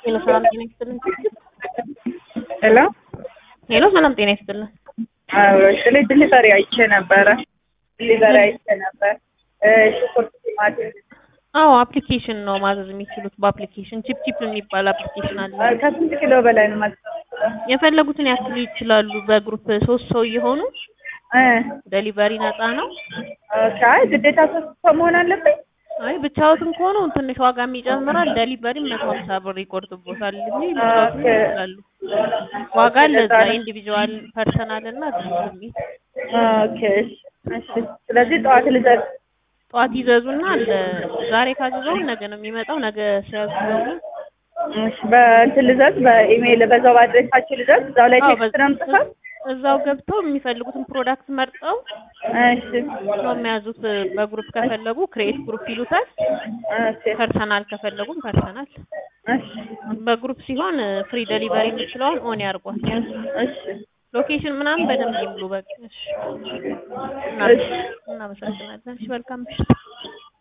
ሄሎ ሰላም ጤና ይስጥልን። ሄሎ ሄሎ ሰላም ጤና ይስጥልን። ስለ ዲሊቨሪ አይቼ ነበረ። ዲሊቨሪ አይቼ ነበር። ሽንኩርት፣ ቲማቲም አዎ አፕሊኬሽን ነው ማዘዝ የሚችሉት በአፕሊኬሽን ቺፕ ቺፕ የሚባል አፕሊኬሽን አለ። ከስንት ኪሎ በላይ ነው ማለት የፈለጉትን ያክል ይችላሉ። በግሩፕ ሶስት ሰው እየሆኑ እ ዴሊቨሪ ነፃ ነው። ኦኬ። አይ ግዴታ ሶስት ሰው መሆን አለብኝ? አይ ብቻዎትን ከሆኑ ትንሽ ዋጋም ይጨምራል። ዴሊቨሪ መቶ ሀምሳ ብር ይቆርጥቦታል እንጂ ብቻዎትን ኦኬ። ይችላሉ። ዋጋ ለዛ ኢንዲቪጁዋል ፐርሰናል እና ግሩፕ የሚል ኦኬ። እሺ። ስለዚህ ጠዋት ልዘዝ። ጠዋት ይዘዙና አለ ዛሬ ካዘዘው ነገ ነው የሚመጣው። ነገ ሲያዙ ደግሞ እሺ። በእንትን ልዘዝ፣ በኢሜይል በዛው በአድሬሳችሁ ልዘዝ። እዛው ላይ አዎ፣ ቴክስት ነው የምጽፈው? እዛው ገብተው የሚፈልጉትን ፕሮዳክት መርጠው እሺ። ነው የሚያዙት። በግሩፕ ከፈለጉ ክሬት ግሩፕ ይሉታል። ኦኬ። ፐርሰናል ከፈለጉም ፐርሰናል። እሺ። በግሩፕ ሲሆን ፍሪ ዴሊቨሪ የምችለውን ኦን ያርጓል። እሺ። ሎኬሽን ምናምን በደንብ ይምሉ። በቃ እሺ። እሺ። እናመሰግናለን። እሺ፣ መልካም ምሽት።